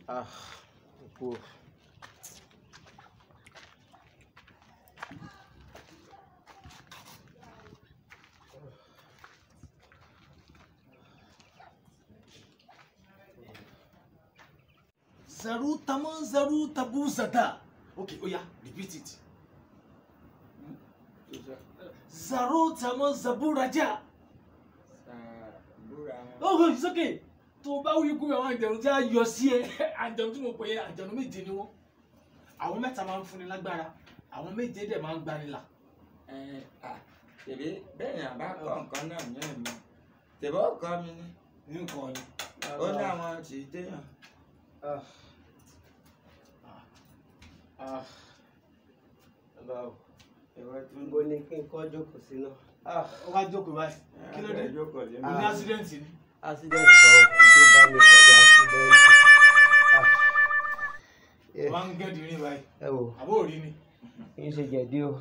Ah, kú. Zaru taman zaru tabu zata. Okay, oh yeah, repeat it. Zaru taman zabu raja. Oh, it's okay. Tó o bá wí kú àwọn àjẹ̀nù tí a yọ sí ẹ, àjẹ̀nù tí mo pè é, àjẹ̀nù méje ni wọ́n. Àwọn mẹ́ta máa ń fúnni lágbára, àwọn méje dẹ̀ máa ń gbanilà. tèmi bẹ́ẹ̀ ni àbá kọ́ nǹkan náà ní ẹ̀mí tèmi ó kọ́ mi ní Nǹkan ni. ó ní àwọn tí ì déyàn. Ah. Ah. Bàbá o, ìwọ tó ń níbo ni kí n kọ́ jókòó sí náà? Ah. Ó wá jókòó báyìí. Kí ló dé? jókòó lé Ó ní accident ni. Accident kọ́ tó bá mi kọjá accident. Ah. Ó máa ń gẹ́dì rìn báyìí. Ẹ wò, Àbó òrí ni. kì í ṣe jẹ̀dí o.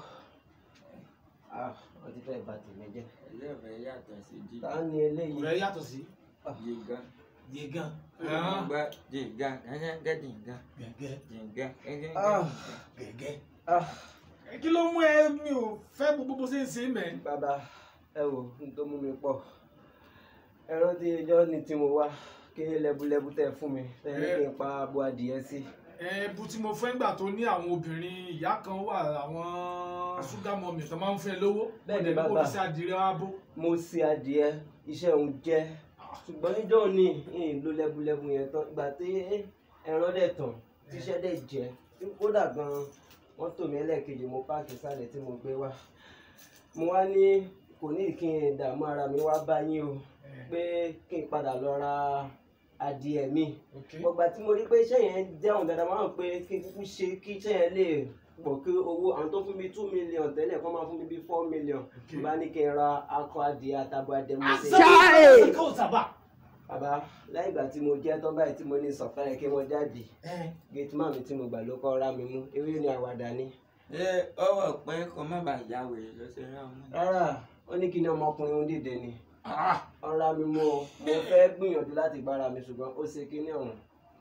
Ah, wọ́n ti fẹ́ bà tèmi jẹ́. ilé ìfẹ́ yàtọ̀ sí jí Ta ni eléyìí? Ọ̀rẹ́ yàtọ̀ sí jìgá Yegan. gba jìgá gẹ́gẹ́ jìgá Gẹ̀gẹ́. jìgá gẹ́gẹ́ Ah. Gẹ̀gẹ́. Ah. Kí ló mú ẹ mi ò fẹ́ gbogbo bó ṣe ń ṣe mẹ́? Bàbá, ẹ wò, n tó mú mi pọ̀. Ẹ rántí ijọ́ ni tí mo wá kí lẹ́búlẹ́bú tẹ́ fún mi. Tẹ́ ní kí n pa abo adìyẹ sí. Ẹ̀bù tí mo fẹ́ gbà tó ní àwọn obìnrin ìyá kan wà àwọn ṣúgà mọ́mì tó máa ń fẹ́ lówó. Bẹ́ẹ̀ ni Wọ́n dẹ̀ ní kó bàbá. fi sí adìrẹ abo. Mo ṣe adìyẹ, iṣẹ́ òun jẹ́. Ṣùgbọ́n níjọ́ ni n lo lẹ́búlẹ́bú yẹn tán. Ìgbà tí ẹran dẹ̀ tàn, tíṣẹ́ dẹ̀ jẹ́. Kódà gan-an, wọ́n tò mí ẹlẹ́ẹ̀kejì mo páàkì sálẹ̀ tí mo gbé wá. Mo wá ní kò ní kí n dààmú ara mi wá bá yín o. Pé kí n padà lọ ra adìyẹ mi. gbọgbà tí mo rí pé iṣẹ́ yẹn jẹun dáadáa máa ń pé kí n kúkú ṣe kí iṣẹ́ yẹn lè pọ̀ kí owó àwọn tó fún mi two million tẹ́lẹ̀ kọ́ máa fún mi bí four million Okay. bá ní kí n ra akọ adìẹ àtàbọ̀ adìẹ mo ṣe. Àṣà kò sábà. bàbá láì ìgbà tí mo jẹ́ tán báyìí tí mo ní sọ̀kalẹ̀ kí wọ́n jáde gate man mi tí mo gbà ló kọ́ ra mi mú ewé ni àwàdà ni. ṣé ọwọ́ pé kó má bàa yá wèrè ló ṣe rán ọmọ. rárá ó ní kí ni ọmọkùnrin ń dìde ni ọ̀rá mi mú o mo fẹ́ gbìyànjú láti gbára mi ṣùgbọ́n ó ṣe kíní ọ̀hún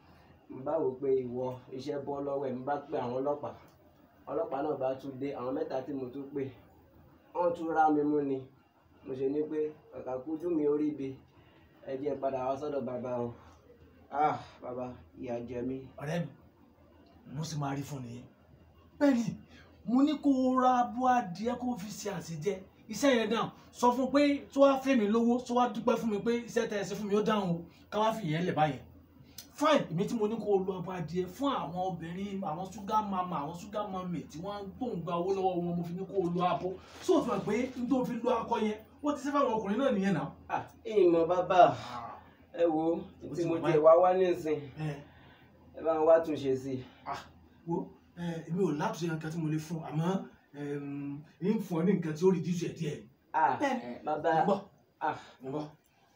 n bá wò pé ìwọ iṣẹ́ bọ́ lọ́wọ́ ẹ̀ n bá pè àwọn ọlọ́pàá ọlọ́pàá náà bá tún dé àwọn mẹ́ta tí mo tún pè wọ́n tún rá mi mú ni mo ṣe ní pé kàkà kújú mi orí ibi ẹ jẹ́ padà wá sọ́dọ̀ bàbá o ah bàbá ìyà jẹ mí. Ọ̀rẹ́ mi, mo sì máa rí fún nìyẹn. Bẹ́ẹ̀ni, mo ní kó o ra abo adìẹ kó o fi ṣe àṣejẹ. Iṣẹ́ yẹn dáhùn. Sọ fún pé tó wá fẹ́ mi lówó, tó wá dúpẹ́ fún mi pé iṣẹ́ tẹ́ ẹ ṣe fún mi ó dáhùn o. Ká wá fi ìyẹn lẹ̀ báyẹn. Fine, èmi tí mo ní kó o lo abo adìẹ fún àwọn obìnrin, àwọn ṣúgà mama, àwọn ṣúgà mami tí wọ́n ń gbòǹgbà owó lọ́wọ́ wọn, mo fi ní kó o lo abo. Sọ fún ẹ pé n tó fi lo akọ yẹn, wọ́n ti ṣe fáwọn ọkùnrin náà nìyẹn náà. ah ìmọ̀ bàbá ẹ wo tí mo jẹ wá wá nísìn Ẹ ẹ bá ń wá tún ṣe sí i. ah wo ẹ èmi ò látúnṣe nǹkan tí mo lè fún àmọ́ ẹm, ń fún ọ ní nǹkan tí ó rí díṣù ẹ díẹ̀. ah Bẹ́ẹ̀ni. bàbá mo bọ̀ ah mo bọ̀.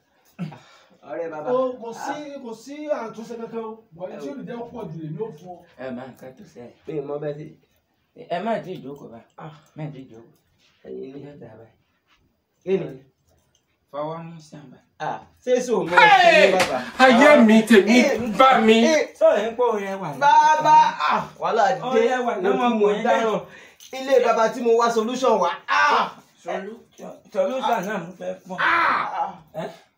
ọ̀rẹ́ bàbá. o kò sí kò sí àtúnṣe kankan o bọ̀dé tí ó lè jẹ́ pọ̀ jù lèmi ò fún ọ. ẹ máa ń kẹ́tù sẹ́ mi ò mọ bẹ́ẹ̀ sí. ẹ má ti ìjókòó bá ah má ti ìjókòó ẹyin ẹ ni. yẹ dàbà kí ni. fọwọ́ mú sàmbà. ah ṣé sọ mọ ẹ ní bàbá. ayé mi tèmi bá mi. sọ̀rọ̀ ń pọ̀ rẹ wà. bàbá ah wàhálà dé Ọ̀rẹ́ wà náà mo mọ̀ ẹ́ dáràn ilé bàbá tí mo wá solution wá. ah solution náà mo fẹ́ fún ọ. ah ẹ